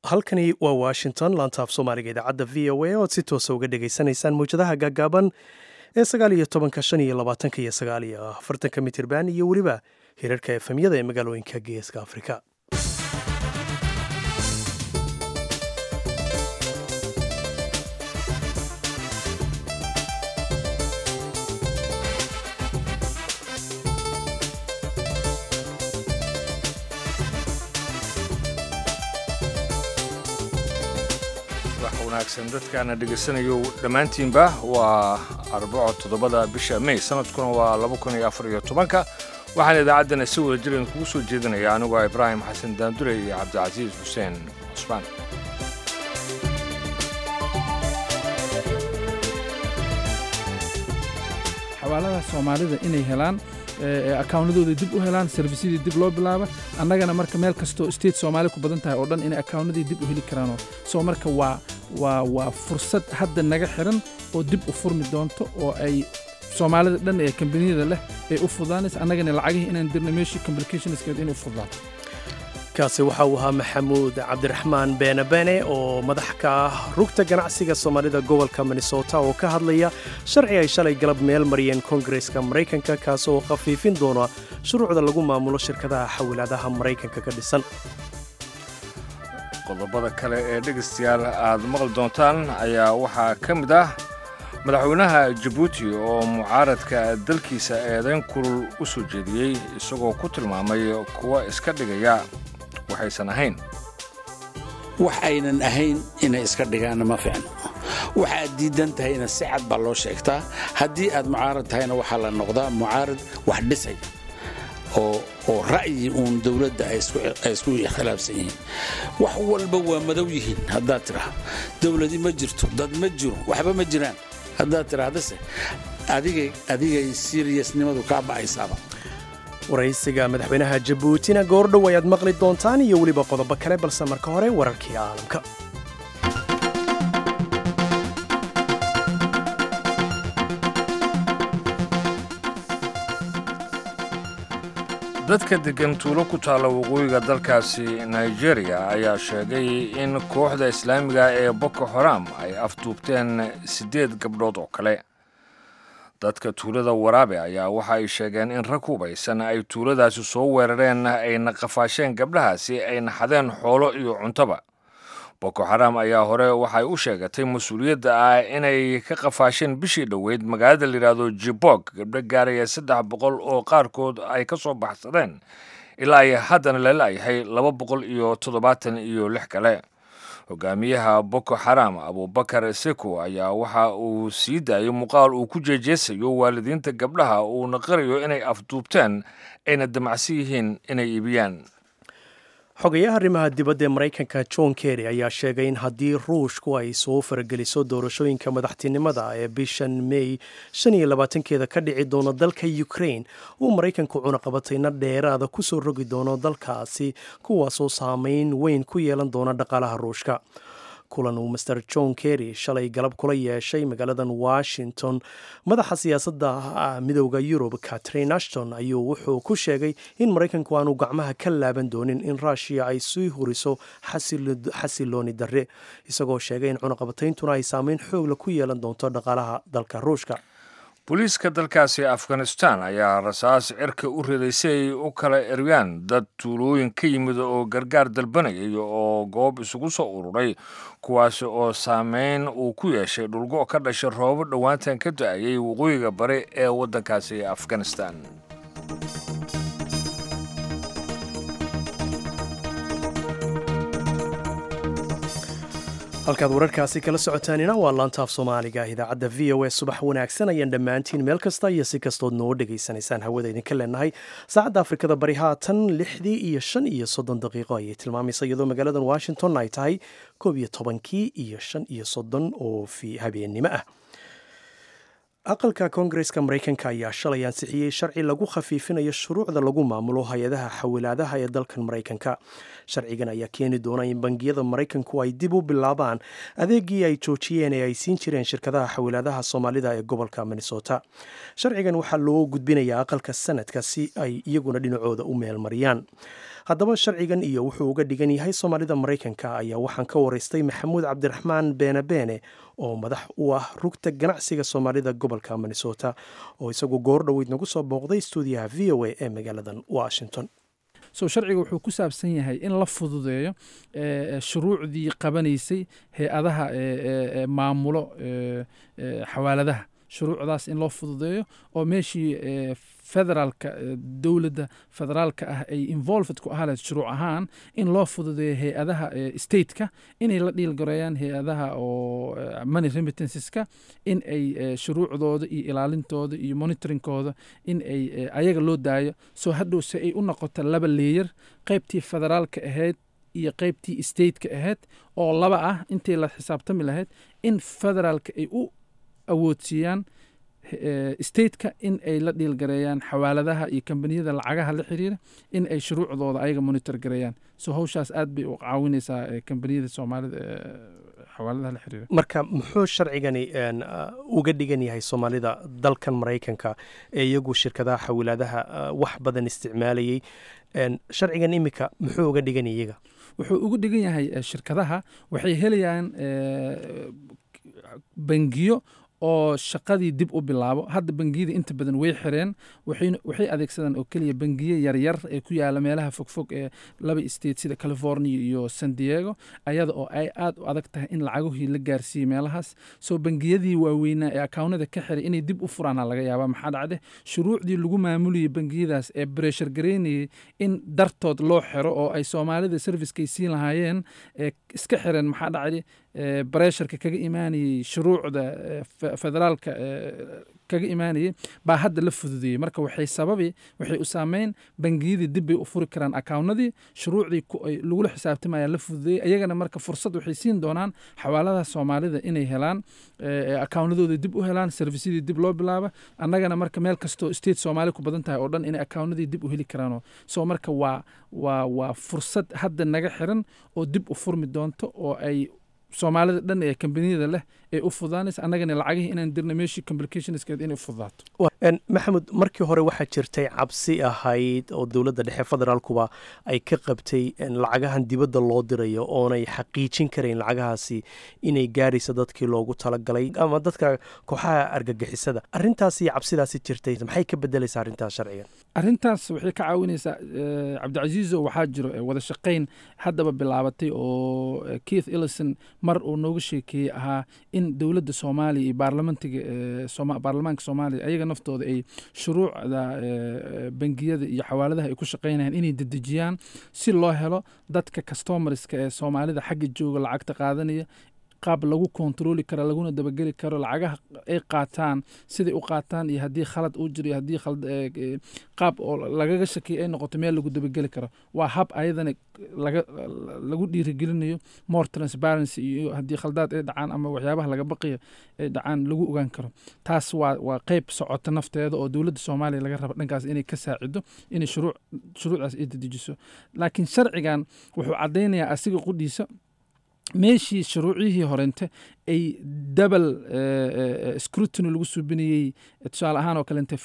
halkani waa washington laantaaf soomaaliga idaacadda v o a oad si toosa uga dhagaysanaysaan mawjadaha gaagaaban ee sagaal iyo tobanka shan iyo labaatanka iyo sagaal iyo afartanka mitirban iyo weliba hirarka efemyada ee magaalooyinka geeska afrika wanaagsan dadkaana dhegaysanayo dhammaantiinba waa arbaco toddobada bisha may sanadkuna waa laba kun iyo afar iyo tobanka waxaan idaacaddana si wada jiran kugu soo jeedinaya anigoo ibraahim xasan daandure iyo cabdicasiis xuseen cusmaan xawaaladaha soomaalida inay helaan akaawnadooda dib u helaan servisyadii dib loo bilaaba annagana marka meel kastoo state soomaali ku badan tahay oo dhan inay akaawnadii dib u heli karaanoo soo marka waa waa waa fursad hadda naga xiran oo dib u furmi doonto oo ay soomaalida dhan ee kambaniyada leh ay u fudaanaysa annagana lacagihii inaan dirna meeshii complicationskeed inay u fudaato kaasi waxa uu ahaa maxamuud cabdiraxmaan beenabene oo madax ka ah rugta ganacsiga soomaalida gobolka minnesota oo ka hadlaya sharci ay shalay galab meel mariyeen koongareska maraykanka kaas oo khafiifin doona shuruucda lagu maamulo shirkadaha xawilaadaha maraykanka ka dhisan qodobada kale ee dhegaystayaal aad maqli doontaan ayaa waxaa ka mid ah madaxweynaha jabuuti oo mucaaradka dalkiisa eedayn kulul u soo jeediyey isagoo ku tilmaamay kuwa iska dhigaya waxaysan ahayn wax aynan ahayn inay iska dhigaanna ma fiicno waxaad diidan tahayna si cad baa loo sheegtaa haddii aad mucaarad tahayna waxaa la noqdaa mucaarad wax dhisay oo ra'yi uun dowladda ay isku khilaafsan yihiin wax walba waa madow yihiin haddaad tidhaah dowladi ma jirto dad ma jiro waxba ma jiraan haddaad tidhaahdase adigay siriyasnimadu kaa ba'aysaaba waraysiga madaxweynaha jabuutina goordhow ayaad maqli doontaan iyo weliba qodobo kale balse marka hore wararkii caalamka dadka deggan tuulo ku taalla waqooyiga dalkaasi nigeriya ayaa sheegay in kooxda islaamiga ee boko haram ay afduubteen siddeed gabdhood oo kale dadka tuulada waraabe ayaa waxa ay sheegeen in rag hubaysan ay tuuladaasi soo weerareen ayna qafaasheen gabdhahaasi ay naxadeen xoolo iyo cuntaba boko xaram ayaa hore waxay u sheegatay mas-uuliyadda ah inay ka qafaasheen bishii dhoweyd magaalada layidhaahdo jibog gabdho gaaraya saddex boqol oo qaarkood ay ka soo baxsadeen ilaa ay haddana lala-yahay laba boqol iyo toddobaatan iyo lix kale hogaamiyaha boko xaram abubakar seko ayaa waxa uu sii daayay muuqaal uu ku jeejeesayo waalidiinta gabdhaha uuna qirayo inay afduubteen ayna damacsan yihiin inay iibiyaan xogayaha arrimaha dibadda ee maraykanka john kerry ayaa sheegay in haddii ruushku ay soo farageliso doorashooyinka madaxtinimada ee bishan may shan iyo labaatankeeda ka dhici doono dalka ukraine uu maraykanku cunaqabatayna dheeraada ku soo rogi doono dalkaasi kuwaasoo saameyn weyn ku yeelan doona dhaqaalaha ruushka kulan uu master john kerry shalay galab kula yeeshay magaaladan washington madaxa siyaasadda midooda yurub catrin ashton ayuu wuxuu ku sheegay in maraykanku aanu gacmaha ka laaban doonin in ruushiya ay sii huriso xasilooni darre isagoo sheegay in cunaqabatayntuna ay saameyn xoogla ku yeelan doonto dhaqaalaha dalka ruushka booliiska dalkaasi afghanistan ayaa rasaas cirka u riday si ay u kala eryaan dad tuulooyin ka yimid oo gargaar dalbanayay oo goob isugu soo ururay kuwaasi oo saameyn uu ku yeeshay dhulgo ka dhashay roobo dhowaantan ka da-ayay waqooyiga bari ee waddankaasi afghanistan halkaad wararkaasi kala socotaanina waa laantaaf soomaaliga idaacadda v o a subax wanaagsan ayaan dhammaantiin meel kasta iyo si kastood noo dhegaysanaysaan hawada idinka leenahay saacadda afrikada bari haatan lixdii iyo shan iyo soddon daqiiqo ayay tilmaamaysa iyadoo magaaladan washington ay tahay koob iyo tobankii iyo shan iyo soddon oo fi habeennimo ah aqalka koongareska maraykanka ayaa shalay ansixiyey sharci lagu khafiifinayo shuruucda lagu maamulo hay-adaha xawilaadaha ee dalkan maraykanka sharcigan ayaa keeni doona in bangiyada maraykanku ay dib u bilaabaan adeegii ay joojiyeen ee ay siin jireen shirkadaha xawilaadaha soomaalida ee gobolka minnesota sharcigan waxaa loo gudbinayaa aqalka sanadka si ay iyaguna dhinacooda u meelmariyaan haddaba sharcigan iyo wuxuu uga dhigan yahay soomaalida maraykanka ayaa waxaan ka waraystay maxamuud cabdiraxmaan beene beene oo madax u ah rugta ganacsiga soomaalida gobolka minnesota oo isagu goor dhoweyd nagu soo booqday stuudiyaha v o a ee magaaladan washington so sharciga wuxuu ku saabsan yahay in la fududeeyo shuruucdii qabanaysay hay-adaha maamulo xawaaladaha shuruucdaas in loo fududeeyo oo meeshii federaalka dowladda federaalka ah ay involved ku ahaa lahayd shuruuc ahaan in loo fududeeyo hay-adaha stateka inay la dhiilgareeyaan hay-adaha oo money remittanceska in ay shuruucdooda iyo ilaalintooda iyo monitoringkooda in ay ayaga loo daayo soo hadhow se ay u noqoto laba leeyar qaybtii federaalka ahayd iyo qaybtii stateka ahayd oo laba ah intii la xisaabtami lahayd in federaalka ay u awoodsiiyaan stateka in ay la dhiilgareeyaan xawaaladaha iyo kambaniyada lacagaha la xiriira in ay shuruucdooda ayaga monitor gareeyaan so hawshaas aad bay u caawinaysaa kambaniyada soomaalida xawaaladaha la xiriira marka muxuu sharcigani uga dhigan yahay soomaalida dalkan maraykanka ee iyagu shirkadaha xawilaadaha wax badan isticmaalayay sharcigan iminka muxuu uga dhigan yahay iyaga wuxuu ugu dhigan yahay shirkadaha waxay helayaan bangiyo oo shaqadii dib u bilaabo hadda bangiyada inta badan way xireen waxay adeegsadaan oo keliya bangiye yaryar ee ku yaala meelaha fogfog ee laba state sida california iyo san diego ayada oo ay aad u adag tahay in lacagahii la gaarsiiyey meelahaas soo bangiyadii waaweynaa ee akawnada ka xiray inay dib u furaana laga yaaba maxaa dhacde shuruucdii lagu maamulayay bangiyadaas ee breshar gareynayay in dartood loo xiro oo ay soomaalida servicekay siin lahaayeen ee iska xireen maxaa dhacde baresharka kaga imaanayey shuruucda federaalka kaga imaanayey baa hadda la fududeeyey marka waxay sababi waxay u saameyn bangiyadii dib bay u furi karaan akawnadii shuruucdii lagula xisaabtamaya la fududeeyey ayagana marka fursad waxay siin doonaan xawaaladaha soomaalida inay helaan akawnadooda dib u helaan servisyadii dib loo bilaaba annagana marka meel kastoo state soomaali ku badan tahay oo dhan inay akawnadii dib u heli karaano soo marka waa waa waa fursad hadda naga xiran oo dib u furmi doonto oo ay soomaalida dhan ee kambaniyada leh ee u fudaanaysa annagana lacagihii inaan dirna meeshii complicationskeed inay u fudaato maxamed markii hore waxaa jirtay cabsi ahayd oo dowladda dhexe federaalkuba ay ka qabtay lacagahan dibadda loo dirayo oonay xaqiijin karayn lacagahaasi inay gaaraysa dadkii loogu talagalay ama dadka kooxaha argagixisada arrintaas iyo cabsidaasi jirtay maxay ka bedelaysaa arrintaas sharcigan arrintaas waxay ka caawinaysaa cabdicasiizo waxaa jiro wada shaqayn haddaba bilaabatay oo keith ellison mar uu nooga sheekeeyey ahaa in dowladda soomaaliya iyo baarlamentiga baarlamaanka soomaaliya ayaga naftooda ay shuruucda bangiyada iyo xawaaladaha ay ku shaqaynayaan inay dedejiyaan si loo helo dadka customarska ee soomaalida xagga jooga lacagta qaadanaya qaab lagu kontroli karo laguna dabageli karo lacagaha ay qaataan siday u qaataan iyo haddii khalad uu jiro iyo haddii qaab oo lagaga shakiya ay noqoto meel lagu dabageli karo waa hab ayadana laga lagu dhiirigelinayo more transparency iyo haddii khaldaad ay dhacaan ama waxyaabaha laga baqiyo ay dhacaan lagu ogaan karo taas waa waa qeyb socota nafteeda oo dowladda soomaaliya laga raba dhankaas inay ka saacido inay shuruuc shuruucdaas ay dedejiso laakiin sharcigan wuxuu caddaynayaa asiga qudhiisa meeshii shuruucihii horente ay dabal scrutiny lagu suubinayey tusaale ahaan oo kalente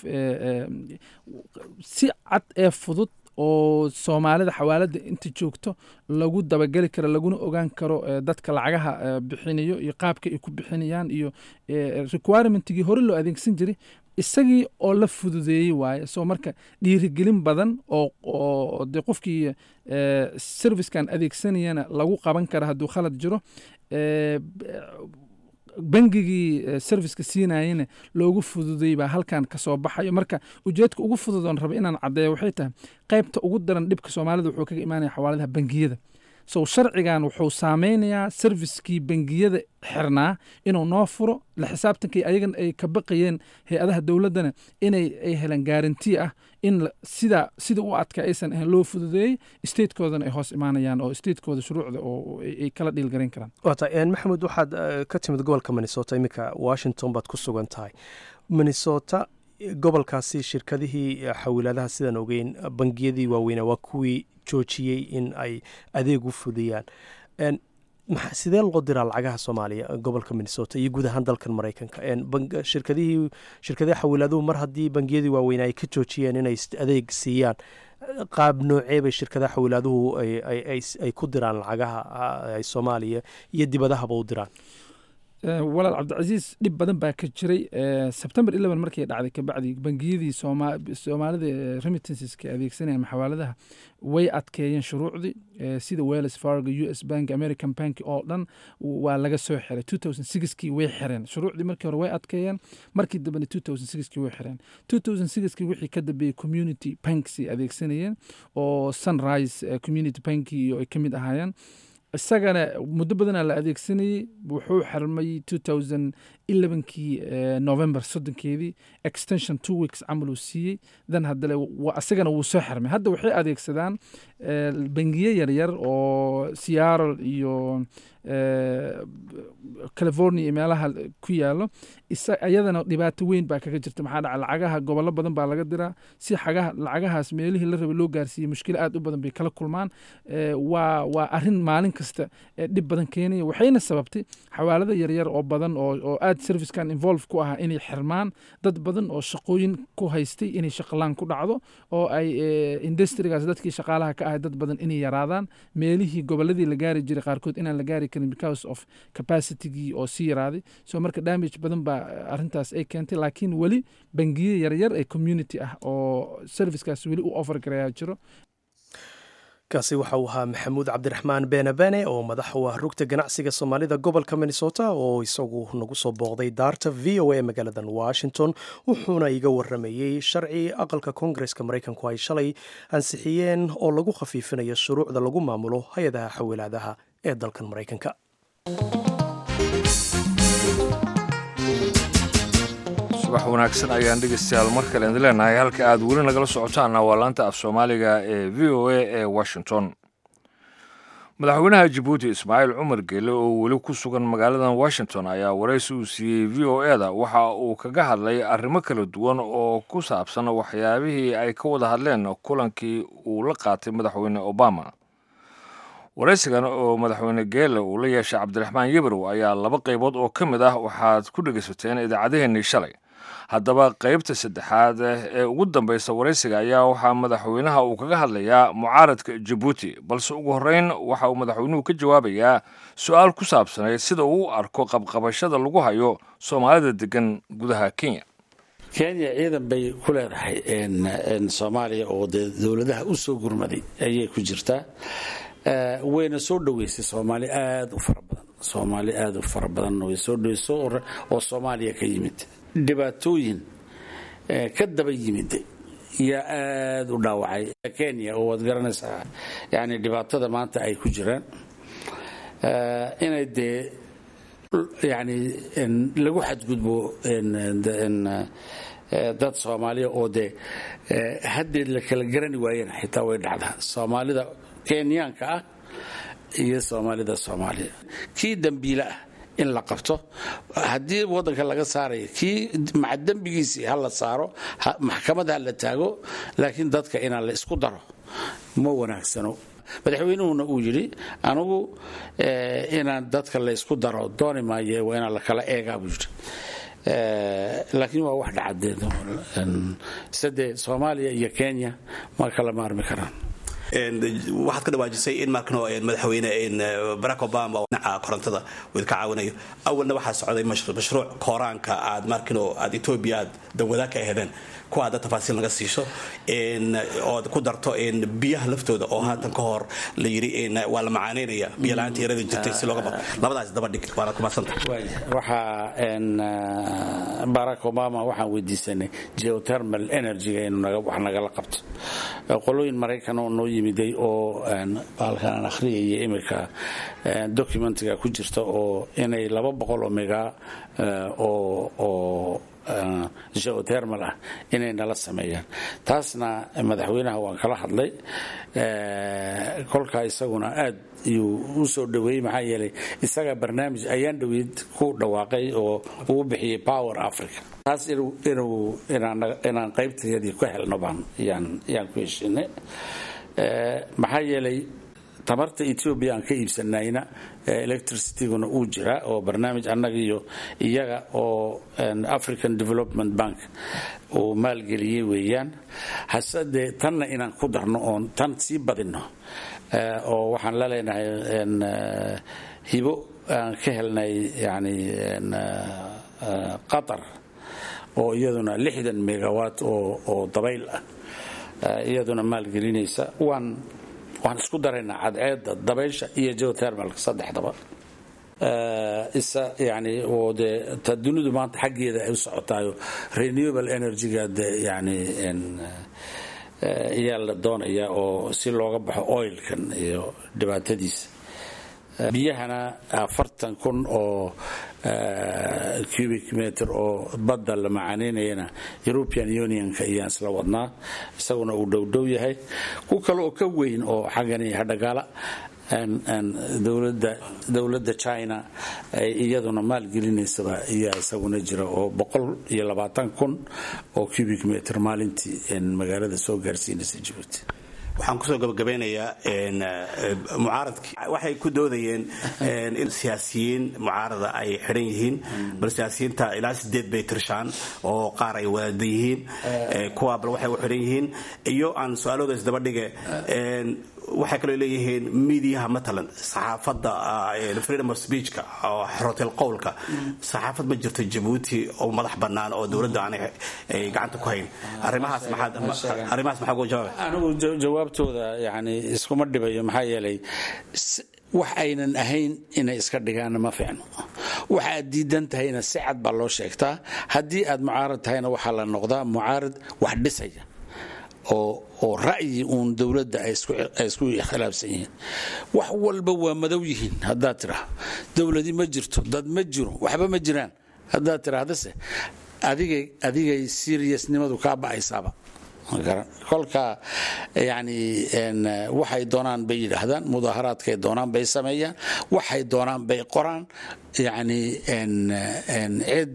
si cad ee fudud oo soomaalida xawaaladda inta joogto lagu dabageli karo laguna ogaan karo dadka lacagaha bixinayo iyo qaabka ay ku bixinayaan iyo requirementigii hore loo adeegsan jiray isagii oo la fududeeyey waaye soo marka dhiirigelin badan oo de qofkii servicekan adeegsanayana lagu qaban kara hadduu khalad jiro bangigii serviceka siinayena loogu fududeey baa halkan kasoo baxayo marka ujeedka ugu fududoon raba inaan caddeeyo waxay tahay qaybta ugu daran dhibka soomaalida wuxuu kaga imaanaya xawaaladaha bangiyada so sharcigan wuxuu saameynayaa servicekii bangiyada xirnaa inuu noo furo la xisaabtankii ayagan ay ka baqayeen hay-adaha dowladdana inay ay helaan gaarantii ah in sida sida u adka aysan ahayn loo fududeeyey statekoodana ay hoos imaanayaan oo statekooda shuruucda oo ay kala dhiilgarayn karaan wata maxamed waxaad ka timid gobolka minnesota iminka washington baad ku sugan tahay minnesota gobolkaasi shirkadihii xawilaadaha sidaan ogeyn bangiyadii waaweynaa waa kuwii joojiyey in ay adeeg u fudiyaan sidee loo diraa lacagaha soomaaliya gobolka minnesota iyo guud ahaan dalkan maraykanka shirkadihii shirkadaha xawilaaduhu mar haddii bangiyadii waaweynaa ay ka joojiyeen inay adeeg siiyaan qaab noocee bay shirkadaha xawilaaduhu ay ku diraan lacagaha ay soomaaliya iyo dibadahaba u diraan walaal cabdicasiis dhib badan baa ka jiray sebtembar eleven markay dhacday kabacdi bangiyadii soomaalida remittanceska adeegsanayaan maxawaaladaha way adkeeyeen shuruucdii sida wells fargo u s bank american bank oo dhan waa laga soo xiray two thousand sixkii way xireen shuruucdii markii hore way adkeeyeen markii dambena two thousand sixkii way xireen two thousand sixkii wixii ka dambeeyey community banks adeegsanayeen oo sunrise community banki ay ka mid ahaayeen isagana muddo badanaa la adeegsanayey wuxuu xirmay two thousand elevenkii november soddonkeedii extension two weeks camal uu siiyey dan haddale isagana wuu soo xirmay hadda waxay adeegsadaan bangiye yaryar oo seattle iyo california iyo meelaha ku yaalo iyadana dhibaato weyn baa kaga jirta maxaa dhaca lacagaha gobollo badan baa laga diraa si xagaha lacagahaas meelihii la rabay loo gaarsiiyey mushkilo aad u badan bay kala kulmaan waa waa arrin maalin kasta dhib badan keenaya waxayna sababtay xawaalada yaryar oo badan oo aad servicekan involve ku ahaa inay xirmaan dad badan oo shaqooyin ku haystay inay shaqalaan ku dhacdo oo ay industrigaas dadkii shaqaalaha ka ahay dad badan inay yaraadaan meelihii gobolladii la gaari jiray qaarkood inaan la gaari karin because of capacitygii oo sii yaraaday so marka damage badan baa arrintaas ay keentay laakiin weli bangiye yaryar ee community ah oo servicekaas weli u offer garayaa jiro kaasi waxa uu ahaa maxamuud cabdiraxmaan beenabene oo madax u ah rugta ganacsiga soomaalida gobolka minnesota oo isagu nagu soo booqday daarta v o a magaaladan washington wuxuuna iga waramayey sharci aqalka koongareska maraykanku ay shalay ansixiyeen oo lagu khafiifinayo shuruucda lagu maamulo hay-adaha xawilaadaha ee dalkan maraykanka subax wanaagsan ayaan dhegeystayaal mar kale idin leenahay halka aad weli nagala socotaanna waa laanta af soomaaliga ee v o a ee washington madaxweynaha jabuuti ismaaciil cumar geele oo weli ku sugan magaaladan washington ayaa waraysi uu siiyey v o e da waxa uu kaga hadlay arrimo kala duwan oo ku saabsan waxyaabihii ay ka wada hadleen kulankii uu la qaatay madaxweyne obama waraysigan oo madaxweyne geele uu la yeeshay cabdiraxmaan yebrow ayaa laba qaybood oo ka mid ah waxaad ku dhegaysateen idaacadeheennii shalay haddaba qaybta saddexaad ee ugu dambaysa waraysiga ayaa waxaa madaxweynaha uu kaga hadlayaa mucaaradka jabuuti balse ugu horreyn waxa uu madaxweynuhu ka jawaabayaa su-aal ku saabsanayd sida uu u arko qabqabashada lagu hayo soomaalida degan gudaha kenya kenya ciidan bay ku leedahay soomaaliya oo dee dowladaha u soo gurmaday ayay ku jirtaa wayna soo dhoweysay soomaali aad u fara badan soomaali aad u fara badan way soo dhoweyso oo soomaaliya ka yimid dhibaatooyin ka daba yimid yaa aad u dhaawacay kenya oo waad garanaysaa yani dhibaatada maanta ay ku jiraan inay dee yani lagu xadgudbo dad soomaaliya oo dee haddeed la kala garani waayeen xitaa way dhacdaa soomaalida kenyaanka ah iyo soomaalida soomaaliya kii dembiile ah in la qabto haddii waddanka laga saaraya kii maca dembigiisii ha la saaro maxkamad ha la taago laakiin dadka inaan la isku daro ma wanaagsano madaxweynuhuna uu yidhi anigu inaan dadka la ysku daro dooni maaye waa inaan la kala eegaa buu yidhi laakiin waa wax dhacadeed sade soomaaliya iyo kenya ma kala maarmi karaan waxaad ka dhawaajisay in markano madaxweyne barack obama dhinaca korontada uu idinka caawinayo awalna waxaa socday mashruuc kooraanka aad markano aad etoobiya aad dawadaag ka ahedeen kuwa hadda tafaasiil naga siiso ood ku darto biyaha laftooda oo haatan ka hor la yidhi waa la macaanaynaya biyo la-aanta yarada jirtay si looga bado labadaas daba dhig waana kumadsanta waxaa barack obama waxaan weydiisanay geothermal energyga inuu wax nagala qabto qolooyin maraykan oo noo yimiday oo baalkan aan akhriyaya iminka documentiga ku jirta oo inay laba boqol oo mega oo geothermal ah inay nala sameeyaan taasna madaxweynaha waan kala hadlay kolkaa isaguna aad iyuu u soo dhoweeyey maxaa yeelay isaga barnaamij ayaan dhoweyd ku dhawaaqay oo uu bixiyey power africa taas inuu inaan qaybtayadii ku helno baan yaan ku heshinay maxaa yeelay tamarta etoobiya aan ka iibsanayna electricityguna uu jiraa oo barnaamij annaga iyo iyaga oo african development bank uu maalgeliyey weeyaan hase dee tanna inaan ku darno oon tan sii badinno oo waxaan la leenahay hibo aan ka helnay yani qatar oo iyaduna lixdan megawatt oo dabayl ah iyaduna maalgelinaysa waan waan isku daraynaa cadceedda dabaysha iyo geothermalka saddexdaba isa yani oo dee ta dunidu maanta xaggeeda ay u socotaayo renewable energyga de yani ayaa la doonaya oo si looga baxo oilkan iyo dhibaatadiisa biyahana afartan kun oo cubic meter oo badda la macaanaynayana european unionka ayaan isla wadnaa isaguna uu dhowdhow yahay ku kale oo ka weyn oo xaggani hadhagaala dowladda china iyaduna maalgelinaysaba ayaa isaguna jira oo boqol iyo labaatan kun oo cubic meter maalintii magaalada soo gaarsiinaysa jabuuti waxaan kusoo gabagabeynayaa mucaaradkii waxay ku doodayeen in siyaasiyiin mucaarada ay xidhan yihiin bal siyaasiyiinta ilaa sideed bay tirshaan oo qaar ay wadaada yihiin kuwa bal waxay u xidhan yihiin iyo aan su-aalooda isdabadhige waxay kaloo leeyihiin miidiyaha matalan saxaafadda freedom of speechka oo xorotel qowlka saxaafad ma jirto jabuuti oo madax bannaan oo dowladda aanay gacanta ku hayn arrimahaas maxaad uga jawaabay anigu jawaabtooda yani iskuma dhibayo maxaa yeelay wax aynan ahayn inay iska dhigaanna ma fiicno waxa aad diidan tahayna si cad baa loo sheegtaa haddii aad mucaarad tahayna waxaa la noqdaa mucaarad wax dhisaya oo ra'yi uun dowladda ay isku khilaafsan yihiin wax walba waa madow yihiin haddaad tidhaa dowladi ma jirto dad ma jiro waxba ma jiraan haddaad tidhaahdase adigay seriousnimadu kaa ba'aysaaba kolka yani waxay doonaan bay yidhaahdaan mudaaharaadkay doonaan bay sameeyaan waxay doonaan bay qoraan yani cid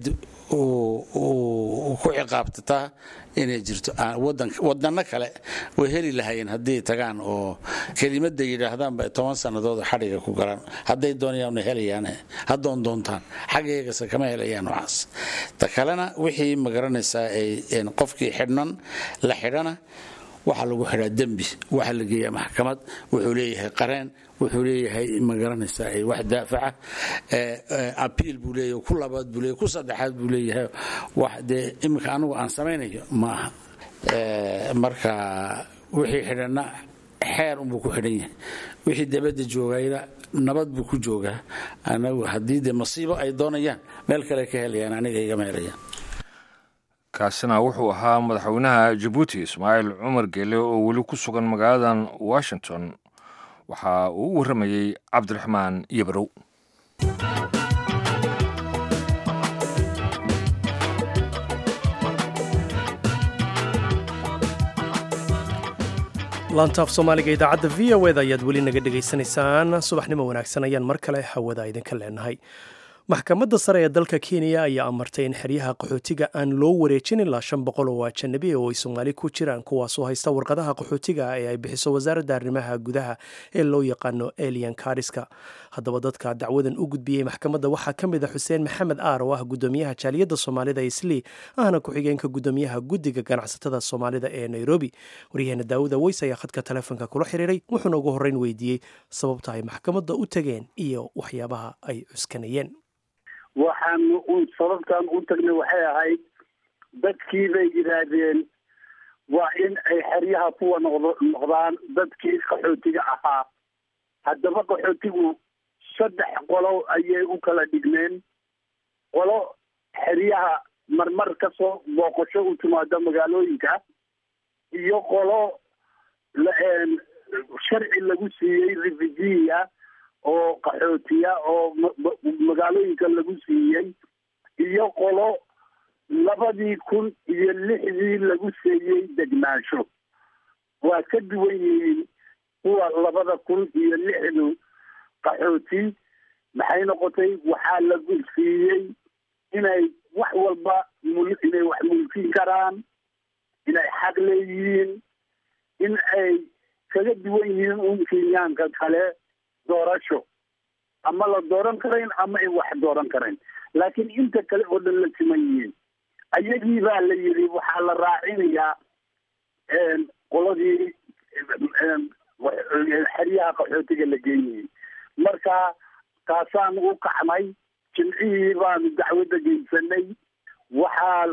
ku ciqaabtataa inay jirto wadano kale way heli lahayeen hadday tagaan oo kelimada yidhaahdaanba toban sannadood xadhiga ku galaan hadday doonayaan helayaan haddoon doontaan xaggeegase kama helayaan waxaas ta kalena wixii magaranaysaa qofkii xidhnan la xidhana waxaa lagu xidhaa dembi waxaa la geeyaa maxkamad wuxuu leeyahay qareen wuxuu leeyahay magaranaysaa wax daafaca abiil buu leeyahay ku labaad buu leeyahay ku saddexaad buu leeyahay wax dee iminka anigu aan samaynayo ma aha marka wixii xidhanna xeer unbuu ku xidhan yahay wixii dabadda joogayna nabad buu ku joogaa anagu haddii dee masiibo ay doonayaan meel kale ka helayaan aniga igama helayaan kaasina wuxuu ahaa madaxweynaha jabuuti ismaaciil cumar geele oo weli ku sugan magaaladan washington waxa uu u warramayey cabdiraxmaan yabrow laantaaf soomaaliga idaacadda v o eda ayaad weli naga dhegaysanaysaan subaxnimo wanaagsan ayaan mar kale hawada idinka leenahay maxkamadda sare ee dalka kenya ayaa amartay in xeryaha qaxootiga aan loo wareejin ilaa shan boqol oo ajanabi oo ay soomaali ku jiraan kuwaasoo haysta warqadaha qaxootiga ee ay bixiso wasaaradda arrimaha gudaha ee loo yaqaano elian kariska haddaba dadka dacwadan u gudbiyey maxkamadda waxaa ka mid a xuseen maxamed aar oo ah gudoomiyaha jaaliyadda soomaalida islii ahna ku-xigeenka gudoomiyaha guddiga ganacsatada soomaalida ee nairobi waryaheena daawuda weys ayaa khadka taleefonka kula xiriiray wuxuuna ugu horreyn weydiiyey sababta ay maxkamadda u tageen iyo waxyaabaha ay cuskanayeen waxaan sababtaan u tagnay waxay ahayd dadkii bay yidhaahdeen waa in ay xeryaha kuwa noqdo noqdaan dadkii qaxootiga ahaa haddaba qaxootigu saddex qolo ayay u kala dhigmeen qolo xeryaha marmar kasoo booqasho u timaado magaalooyinka iyo qolo sharci lagu siiyey refugiya oo qaxootiya oo magaalooyinka lagu siiyey iyo qolo labadii kun iyo lixdii lagu siiyey degnaansho waa ka duwan yihiin kuwa labada kun iyo lixdu qaxooti maxay noqotay waxaa lagu siiyey inay wax walba inay wax mulkin karaan inay xaq leeyihiin in ay kaga duwan yihiin un kenyaanka kale doorasho ama la dooran karayn ama ay wax dooran karayn laakiin inta kale oo dhan la siman yihiin ayagii baa la yidhi waxaa la raacinayaa qoladii xeryaha qaxootiga la geynayay marka taasaan u kacnay jimcihii baanu dacwadda geysanay waxaa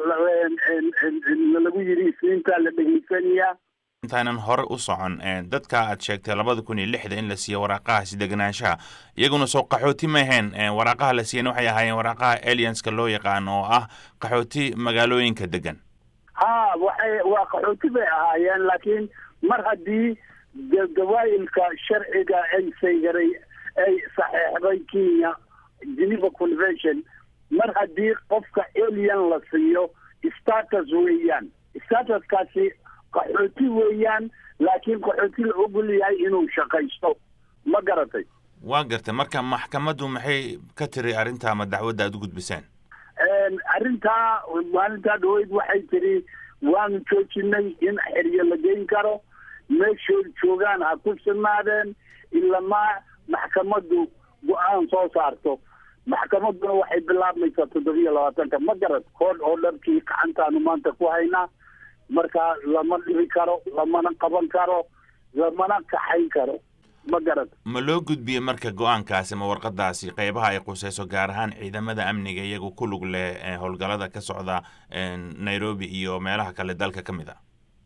lagu yidhi isniintaa la dhegaysanayaa intaanan hore u socon dadka aad sheegtay labada kun iyo lixda in la siiyo waraaqahaasi deganaanshaha iyaguna soo qaxooti ma ahayn waraaqaha la siiyana waxay ahaayeen waraaqaha alianska loo yaqaan oo ah qaxooti magaalooyinka degan ha waxay waa qaxooti bay ahaayeen laakiin mar haddii gawaayilka sharciga ay saygaray ay saxeexday kenya geneva convention mar haddii qofka alien la siiyo status weeyaan statuskaasi qaxooti weeyaan laakiin qaxooti la ogol yahay inuu shaqaysto ma garatay waa gartay marka maxkamaddu maxay ka tiri arrinta ama dacwadda aad u gudbiseen arrintaa maalintaa dhaweyd waxay tiri waanu joojinay in xeryo la geyn karo meeshood joogaan ha ku sinaadeen ilamaa maxkamaddu go-aan soo saarto maxkamadduna waxay bilaabmaysaa toddobiyo labaatanka ma garad kood oo dharkii gacantaanu maanta ku haynaa marka lama dhibi karo lamana qaban karo lamana kaxayn karo ma garad ma loo gudbiyey marka go-aankaasi ma warqadaasi qeybaha ay quseyso gaar ahaan ciidamada amniga iyagu ku lug leh howlgallada ka socda nairobi iyo meelaha kale dalka ka mid a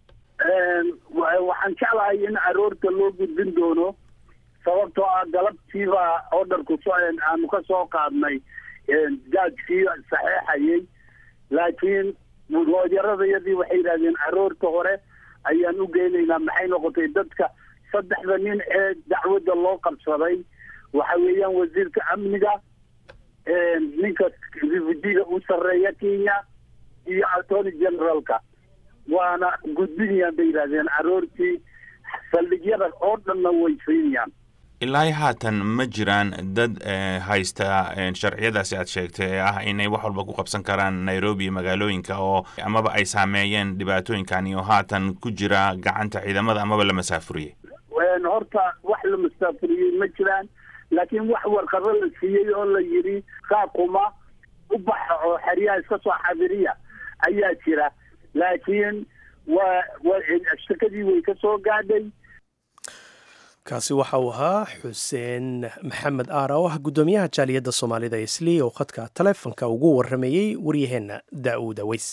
waxaan jeclahay in aroorta loo gudbin doono sababtoo ah galabtiiba orderku so aanu ka soo qaadnay jaajkii saxeexayay laakiin looyaradayadii waxay yidhahdeen aroorta hore ayaan u geynaynaa maxay noqotay dadka saddexda nin ee dacwadda loo qabsaday waxa weeyaan wasiirka amniga ninka refujiga u sarreeya kenya iyo attorney generalka waana gudbinayaan bay yidhahdeen aroortii saldhigyada oo dhanna way siinayaan ilaa haatan ma jiraan dad haysta sharciyadaasi aad sheegtay ee ah inay wax walba ku qabsan karaan nairobi iyo magaalooyinka oo amaba ay saameeyeen dhibaatooyinkan iyo haatan ku jira gacanta ciidamada amaba la masaafuriyey horta wax la masaafuriyey ma jiraan laakiin wax warqado la siiyey oo la yidhi kaakuma u baxa oo xeryaha iska soo xadiriya ayaa jira laakiin waa wa shakadii way ka soo gaadhay kaasi waxa uu ahaa xuseen maxamed aara oo ah guddoomiyaha jaaliyadda soomaalida isli oo khadka taleefonka ugu waramayey waryaheenna daa'uud aweys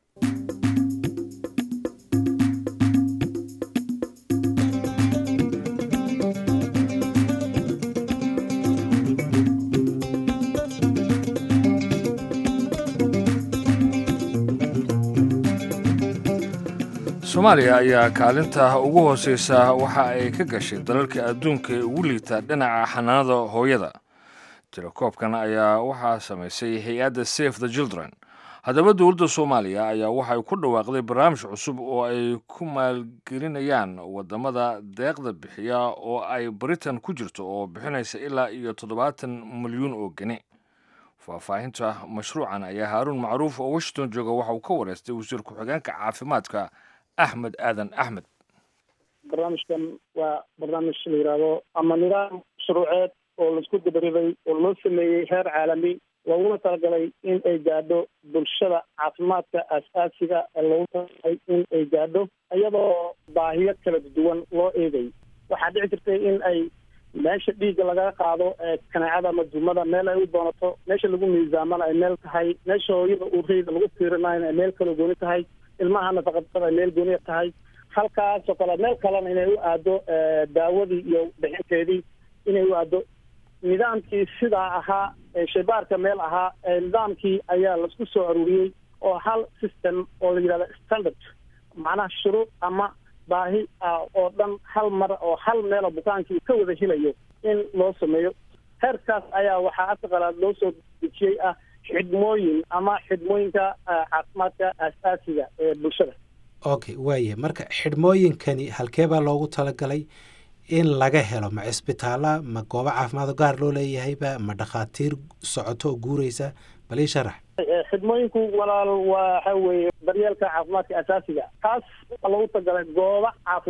soomaaliya ayaa kaalinta ugu hooseysa waxa ay ka gashay dalalka adduunka ee ugu liita dhinaca xanaanada hooyada tirakoobkan ayaa waxaa samaysay hay-adda safe the children haddaba dowladda soomaaliya ayaa waxay ku dhawaaqday barnaamij cusub oo ay ku maalgelinayaan wadamada deeqda bixiya oo ay britain ku jirto oo bixinaysa ilaa iyo toddobaatan milyuun oo geni faahfaahinta mashruucan ayaa haaruun macruuf oo washington jooga waxa uu ka wareystay wasiir ku-xigeenka caafimaadka axmed aadan axmed barnaamijkan waa barnaamij la yidhaahdo ama nidaam shuruuceed oo laisku dabariday oo loo sameeyey heer caalami looguna talagalay in ay gaadho bulshada caafimaadka aas-aasiga ee loogu talagalay in ay gaadho iyadoo baahiyo kala duwan loo eegay waxaa dhici jirtay in ay meesha dhiigga lagaga qaado kanaacada ama dumada meel ay u doonato meesha lagu miisaamana ay meel tahay meesha hooyada uureyda lagu fiirinayna ay meel kaloo gooni tahay ilmaha nafaqadada ay meel gooniya tahay halkaasoo kale meel kalena inay u aado daawadii iyo bixinteedii inay u aado nidaamkii sidaa ahaa shaybaarka meel ahaa nidaamkii ayaa laisku soo aruuriyey oo hal system oo la yidhahda standard macnaha shuruuc ama baahi ah oo dhan hal mar oo hal meelo bukaankii ka wada helayo in loo sameeyo heerkaas ayaa waxaa asaqalaad loo soo dejiyey ah xidhmooyin ama xidhmooyinka caafimaadka aas-aasiga ee bulshada okay waaya marka xidhmooyinkani halkee baa loogu talagalay in laga helo ma cisbitaala ma goobo caafimaad gaar loo leeyahayba ma dhakhaatiir socoto oo guureysa bal ii sharax xidhmooyinku walaal waxa weeye daryeelka caafimaadka asaasiga taas waa lagu tagalay goobo caafimaad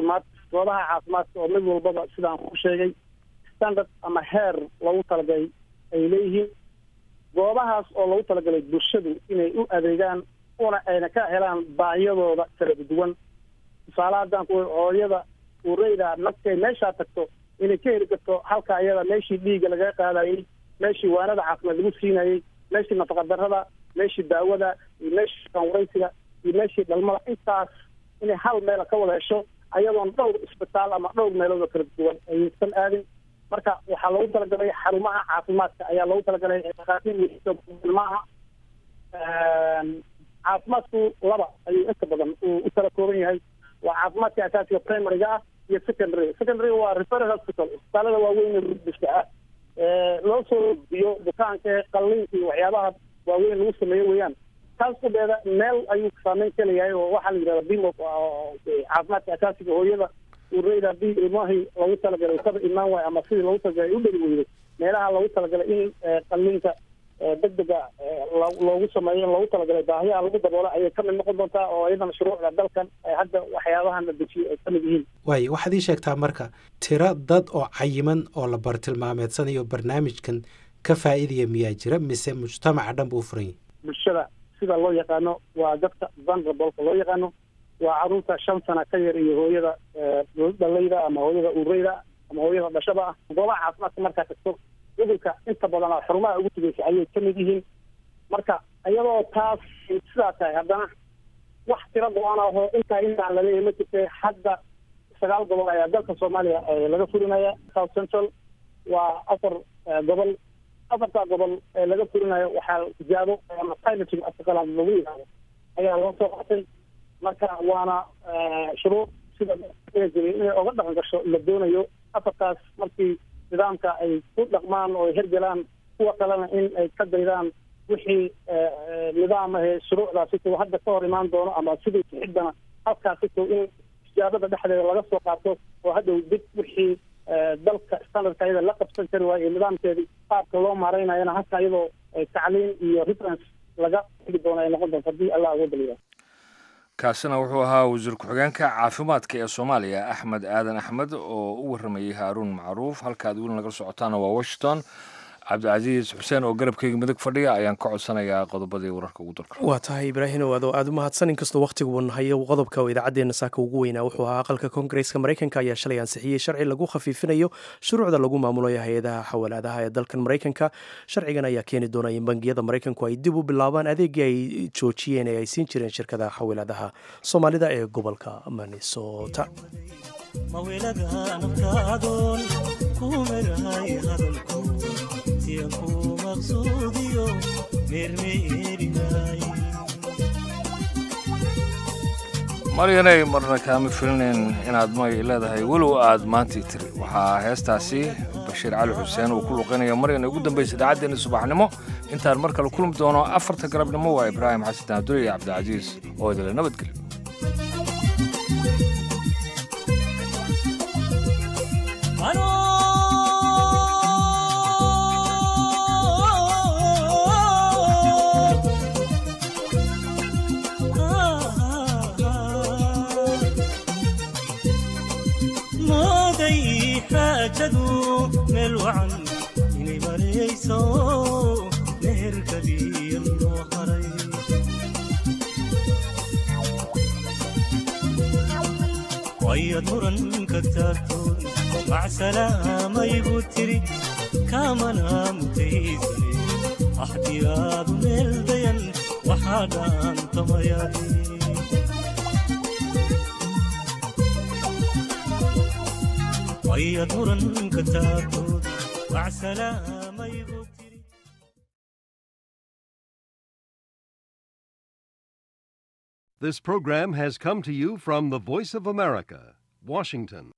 goobaha caafimaadka oo mid walbaba sidaan ku sheegay standard ama heer loogu talagalay ay leeyihiin goobahaas oo loogu talagalay bulshadu inay u adeegaan una ayna ka helaan baahiyadooda kala duwan tusaale haddaan ku hooyada ureyda nafkay meeshaa tagto inay ka heli karto halka ayada meeshii dhiigga lagaga qaadayey meeshii waanada caafimaad lagu siinayey meeshii nafaqadarrada meeshii daawada iyo meeshii kanwaraysiga iyo meeshii dhalmada intaas inay hal meel ka wada hesho ayadoon dhowr isbitaal ama dhowr meelood oo kala duwan aysan aadin marka waxaa loogu talagalay xarumaha caafimaadka ayaa loogu talagalay dhakhaatiir maaha caafimaadku laba ayuu inta badan uu u kala kooban yahay waa caafimaadka asaasiga primaryga ah iyo secondary secondary waa referal hospital isbitaalada waaweyn ee rudiska ah loo soo biyo bukaanka qalliinka iyo waxyaabaha waaweyn lagu sameeyo weeyaan taas kudeeda meel ayuu saameyn ka leeyahay oo waxaa la yidhahda bimo caafimaadka asaasiga hooyada ureyda hadii ilmahii loogu talagalay kaba imaan waayo ama sidii loogu talagalay u dheli weyday meelaha loogu talagalay in qalliinka degdega loogu sameeyo loogu talagalay baahiyaha lagu daboolo ayay kamid noqon doontaa oo iyadana shuruucda dalkan hadda waxyaabahan la dejiyo ay kamid yihiin waayo waxaad ii sheegtaa marka tiro dad oo cayiman oo la bartilmaameedsanayo barnaamijkan ka faa'iidaya miyaa jira mise mujtamaca dhan buu furan yahay bulshada sida loo yaqaano waa dadka vulnerableka loo yaqaano waa caruurta shan sana ka yar iyo hooyada dhalayda ama hooyada ureyda ama hooyada dhashada ah goobaha caafimaadka markaa tagto cudurka inta badan xarumaha ugu tegeysa ayay kamid yihiin marka iyadoo taas sidaa tahay haddana wax tiro go-an aho intaa intaan laleeyahay ma jirta hadda sagaal gobol ayaa dalka soomaaliya laga fulinaya south central waa afar gobol afartaa gobol ee laga fulinayo waxaa tijaabo ama piloting afkaqalaad lagu yidhaahdo ayaa loo soo qatay marka waana shuruuc sida inay oga dhaqan gasho la doonayo afartaas markii nidaamka ay ku dhaqmaan oo ay hergelaan kuwa kalena in ay ka daydaan wixii nidaamahe shuruucdaasito hadda ka hor imaan doono ama sidii sixidana halkaasito in tijaabada dhexdeeda laga soo qaato oo hadhow dib wixii dalka standardka iyada la qabsan kari waayo iyo nidaamkeedii qaabka loo maaraynayana halka iyadoo tacliin iyo reference laga heli doono ay noqon doonto haddii allah uga daliya kaasina wuxuu ahaa wasiir ku-xigeenka caafimaadka ee soomaaliya axmed aadan axmed oo u warramayey haaruun macruuf halkaad weli nagala socotaana waa washington cabdicasiis xuseen oo garabkeyga midig fadhiya ayaan ka codsanayaa qodobadii wararka ugu dalka waa tahay ibraahimow adoo aada u mahadsan inkastoo wakhtigu nahayo qodobka oo idaacaddeena saaka ugu weynaa wuxuu ahaa aqalka koongareeska maraykanka ayaa shalay ansixiyey sharci lagu khafiifinayo shuruucda lagu maamulayo hay-adaha xawalaadaha ee dalkan maraykanka sharcigan ayaa keeni doona in bangiyada maraykanku ay dib u bilaabaan adeegii ay joojiyeen ee ay siin jireen shirkadaha xawalaadaha soomaalida ee gobolka minnesota maryanay marna kaama filinayn inaad may leedahay walow aad maantii tiri waxaa heestaasi bashiir cali xuseen uu ku luqeynaya maryan ugu dambaysa idaacaddeena subaxnimo intaan mar kale kulmi doono afarta galabnimo waa ibraahim xasan daadure iyo cabdicasiis oo idinla nabadgelyo meel wacan inay marayso meherkadiya loo haray wayad muranka taagtoon macsalaamayigu tiri kaamana mutaysane axdiyaadu meel dayan waxaa dhaantamayaaye wayad muranka taagtood macsalaamayigu This program has come to you from the Voice of America, Washington.